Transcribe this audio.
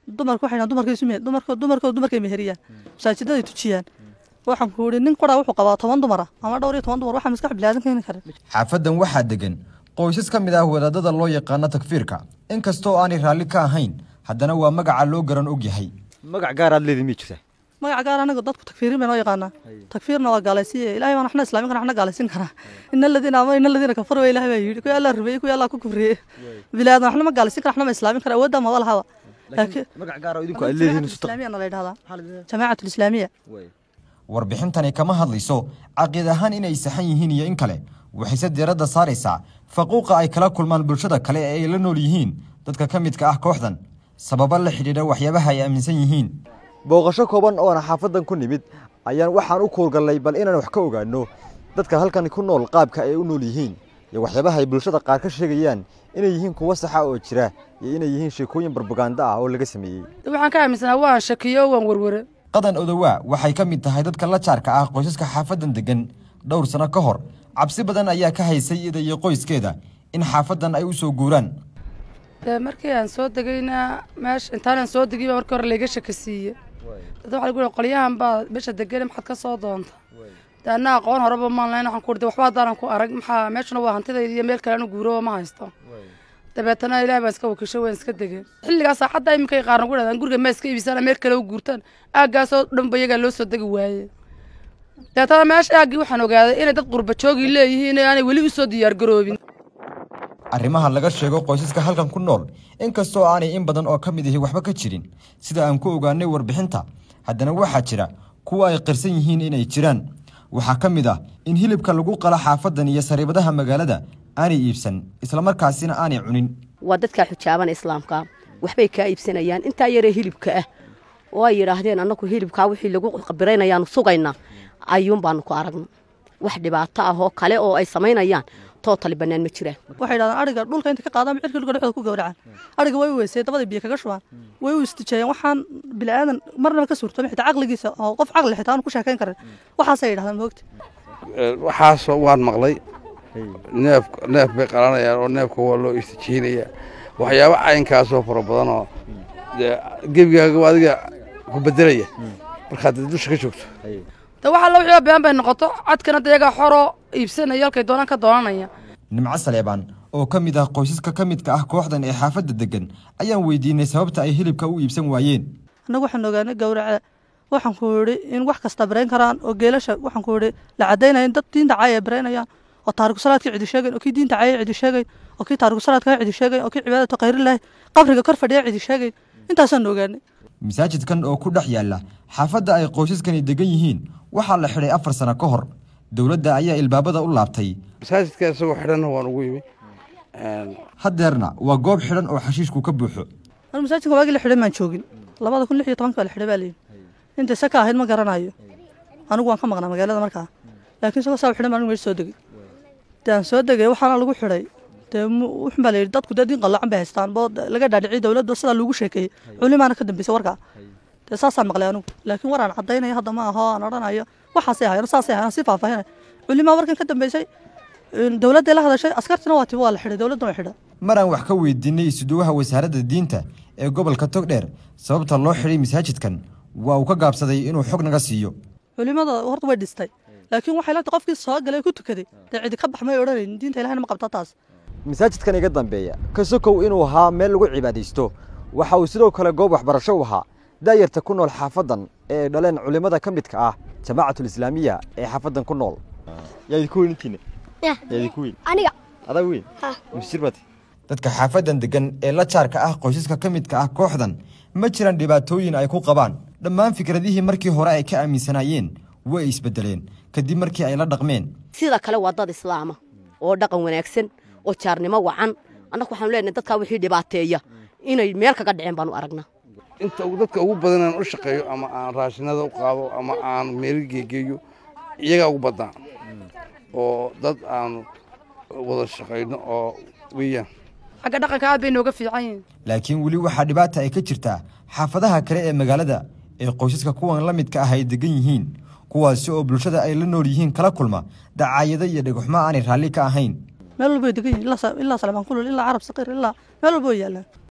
dumarku waxay dhahan dumarka isu me dumarka dumarka dumarkay meheriyaan masaajidaday tujiyaan waxaan ku yidhi nin qura wuxuu qabaa toban dumar ah ama dhowr iyo toban dumar waxaa maskax bilaadan keeni kara xaafadan waxaa degan qoysas ka mid ah wadaadada loo yaqaano takfiirka inkastoo aanay raalli ka ahayn haddana waa magaca loo garan og yahay magac gaaraad leedin mi jirta magaca gaar anaga dadku takfiirin bay noo yaqaanaa takfiirna waa gaalaysiye ilahay baan waxna islaamin kara waxna gaalaysin karaa ina aladiina ama ina aladiina kafaru ba ilahay baa yidhi kuwa allah rumeeyey kuwa allah ku kufriyey bilaadan waxna ma gaalaysin kara waxna ma islaamin kara awoodda maba lahaba laakiin magac gaar oo idinku aad leedihiin isu taq islaamiya na la yidhahdaa jamaacatu lislaamiya warbixintani kama hadlayso caqiid ahaan inay saxan yihiin iyo in kale waxayse diiradda saaraysaa faquuqa ay kala kulmaan bulshada kale ee ay la nool yihiin dadka ka midka ah kooxdan sababo la xidhiidha waxyaabaha ay aaminsan yihiin booqasho kooban oona xaafadan ku nimid ayaan waxaan u kuurgallay bal inaan wax ka ogaano dadka halkan ku nool qaabka ay u nool yihiin iyo waxyaabaha ay bulshada qaar ka sheegayaan inay yihiin kuwo saxa oo jira iyo inay yihiin sheekooyin barbaganda ah oo laga sameeyey waxaan ka aaminsanaa waan shakiyo waan werwere qadan odowaa waxay ka mid tahay dadka la jaarka ah qoysaska xaafadan degan dhowr sano ka hor cabsi badan ayaa ka haysay iyada iyo qoyskeeda in xaafadan ay u soo guuraan dee markii aan soo degayna meesha intaanaan soo degay baa markii hore layga shakisiiye dad waxaa lagu yihi qolyahan baa meesha degane maxaad ka soo doonta dee anna aqoon horeba maan lahayn waxaan ku uri de waxba haddaanan ku arag maxaa meeshuna waa hantidayda iyo meel kale anu guuroba ma haysto dabeetana ilaah baan iska wakiisho waan iska degeen xilligaa saacadda iminkay qaarna ku dhahdaan guriga ma iska iibisana meel kale u guurtaan aaggaasoo dhanba iyagaa loo soo degi waaye dabeetana meesha aaggii waxaan ogaaday inay dad qurba joogi leeyihiin ee aanay weli u soo diyaargaroobin arrimaha laga sheego qoysaska halkan ku nool inkastoo aanay in badan oo ka mid ahi waxba ka jirin sida aan ku ogaanay warbixinta haddana waxaa jira kuwa ay qirsan yihiin inay jiraan waxaa ka mid ah in hilibka lagu qala xaafadan iyo sariibadaha magaalada aanay iibsan islamarkaasina aanay cunin waa dadkaa xujaaban islaamka waxbay kaa iibsanayaan intaa yaree hilibka ah oo ay yidhaahdeen annagu hilibkaa wixii lagu qabiraynayaanu sugayna ayuun baanu ku aragna wax dhibaato ah oo kale oo ay samaynayaan tootali bannaan ma jiraan waxay dhahdaan ariga dhulka inta ka qaadaan cirka dhulka dhexdooda ku gowracaan ariga way u weysay dabada biyo kaga shubaan way u istijeeyeen waxaan bilaadan marnaba ka suurtoomi xitaa caqligiisa oo qof caqli xitaa aan ku sheekayn karin waxaasay yidhahdaan moogta waxaasoo waan maqlay neef neef bay qalanayaan oo neefka waa loo istijiinaya waxyaabo caynkaasoo fara badanoo dee gebigaaga adiga ku bedelaya markaad dusha ka joogto de waxaa la wixii been bay noqoto codkana de iyagaa xoroo iibsanaya halkay doonaan ka doonanaya nimco saleebaan oo ka mid ah qoysaska ka midka ah kooxdan ee xaafadda degan ayaan weydiinay sababta ay hilibka u iibsan waayeen annagu waxaan ogaanay gowraca waxaan ku yidhi in wax kasta barayn karaan oo geelasha waxaan ku yidhi la caddaynaya in dad diinta caaya ay baraynayaan oo taariku salaadkii cidi sheegayn oo kii diinta caaya cidi sheegayn oo kii taariku salaadkaa cidi sheegayn oo kii cibaadatu khayrilahi qabriga kor fadhiya cidi sheegayn intaasaan ogaanay masaajidkan oo ku dhex yaalla xaafadda ay qoysaskani degan yihiin waxaa la xidhay afar sano ka hor dowladda ayaa ilbaabada u laabtay masaajidka isagoo xidhanna waan ugu yimi haddeerna waa goob xidhan oo xashiishku ka buuxo anu masaajidka waagii la xidhay maan joogin labada kun lix iyo tobanka baa la xidhay baa layidhi intay saka ahayd ma garanayo anigu waan ka maqnaa magaalada markaa laakiin isagoo saa u xidhan baan anigu meesha soo degay dee aan soo degay waxaana lagu xidhay dee wuxun baa layidhi dadku dee diin qallacan bay haystaan boo laga dhaadhiciyay dowladda sidaa loogu sheekeeyey culimaana ka dambeysay warkaa dee saasaan maqlay anigu laakiin war aan caddaynaya hadda ma aho aan odhanayo waxaasay ahayen saasay ahayen si faahfaahinay culimaa warkan ka dambeysay dowladday la hadashay askartina waa tiba waa la xidhay dowladda waa xidha mar aan wax ka weydiinay isuduwaha wasaaradda diinta ee gobolka togdheer sababta loo xidhay masaajidkan waa uu ka gaabsaday inuu xog naga siiyo culimada horta way dhistay laakiin waxay leedahay qofkii soo galay ku tukaday dee cidi ka bax may odhanayn diinta ilahina ma qabta taas masaajidkan iga dambeeya ka sokow inuu ahaa meel lagu cibaadaysto waxa uu sidoo kale goob waxbarasho u ahaa daayarta ku nool xaafadan ee ay dhaleen culimmada ka midka ah jamaacatul-islaamiya ee xaafadan ku nool yaa idinku weyn intiina yaa idinku weyn aniga adaa weyn misjir baati dadka xaafadan degan ee la jaarka ah qoysaska ka midka ah kooxdan ma jiraan dhibaatooyin ay ku qabaan dhammaan fikradihii markii hore ay ka aaminsanaayeen way isbedeleen kadib markii ay la dhaqmeen sida kale waa dad islaama oo dhaqan wanaagsan oo jaarnimo wacan annagu waxaanu leenahay dadkaa wixii dhibaateeya inay meel kaga dhiceen baanu aragnaa inta dadka ugu badan aan u shaqeeyo ama aan raashinada u qaado ama aan meeli geegeeyo iyagaa ugu badnaa oo dad aan wada shaqayno oo weeyaan xagga dhaqanka aad bay nooga fiican yihiin laakiin weli waxaa dhibaata ay ka jirtaa xaafadaha kale ee magaalada ee qoysaska kuwan la midka ah ay degan yihiin kuwaasi oo bulshada ay la nool yihiin kala kulma dacaayado iyo dhegxumo aanay raalli ka ahayn meel walba way degan yihin ilaa salmaan kulul ilaa carab saqiir ilaa meel walba way yaallaan